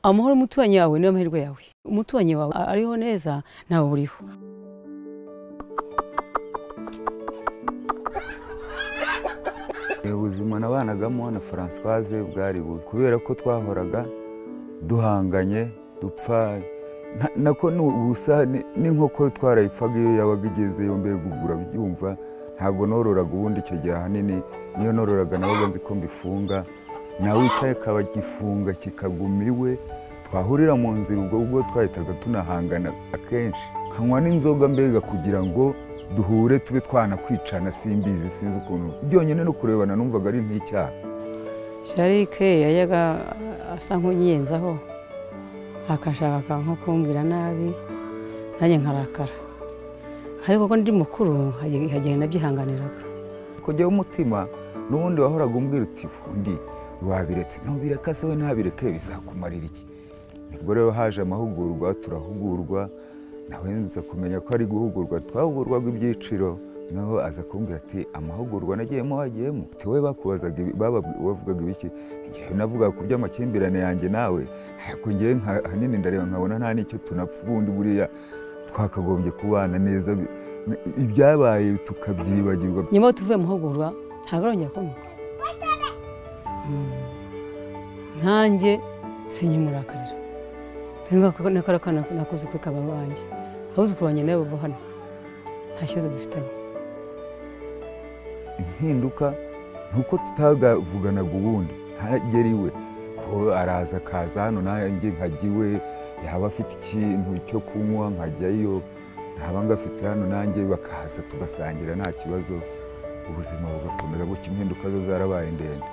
amahoro umuturanyi yawe niyo mahirwe yawe umuturanyi wawe ariho neza nawe uriho ubuzima nabanagamo na francoise bwari bubi kubera ko twahoraga duhanganye dupfa nta- nako n'ubusa ni- n'inkoko twarayipfaga iyo yabaga igeze yombi gugura byumva ntabwo nororaga ubundi icyo gihe ahanini niyo nororaga nabaga nzi ko mbifunga nawe wicaye akaba gifunga kikaguma iwe twahurira mu nzira ubwo ubwo twahitaga tunahangana akenshi nkanywa n'inzoga mbega kugira ngo duhure tube twanakwicana simbizi sinzi ukuntu byonyine no kurebana numvaga ari nk'icyaha jarike yajyaga asa nk'unyiyenzaho akashaka nko kumbwira nabi nanjye nkarakara ariko ko ndi mukuru hagenda nabyihanganiraga Ko jyewe umutima n'ubundi wahoraga umbwira uti undi wabiretse ntubireka se we ntabireke bizakumarira iki nibwo rero haje amahugurwa turahugurwa nawe nza kumenya ko ari guhugurwa twahugurwaga ibyiciro naho aza kumbwira ati amahugurwa nagiyemo wagiyemo ati wowe bakubazaga ibi- bababwi- bavugaga ibiki njyewe navugaga ku by'amakimbirane yanjye nawe ariko njyewe nka- ahanini ndareba nkabona nta n'icyo tunapfa ubundi buriya twakagombye kubana neza bi- ibyabaye tukabyibagirwa nyuma yo tuvuye muhugurwa ntabwo arongera kunuka nkanjye sinyimurakarira nakora nakoze ukuri kaba wanjye abuzukuru banjye nabo baba hano nta kibazo dufitanye impinduka nuko tutagavuganaga ubundi ntaragera iwe ko araza akaza hano nanjye nkajya iwe yaba afite ikintu cyo kunywa nkajyayo ntaba ngafite hano nanjye bakaza tugasangira nta kibazo ubuzima bugakomeza gutya impinduka zo zarabaye ndende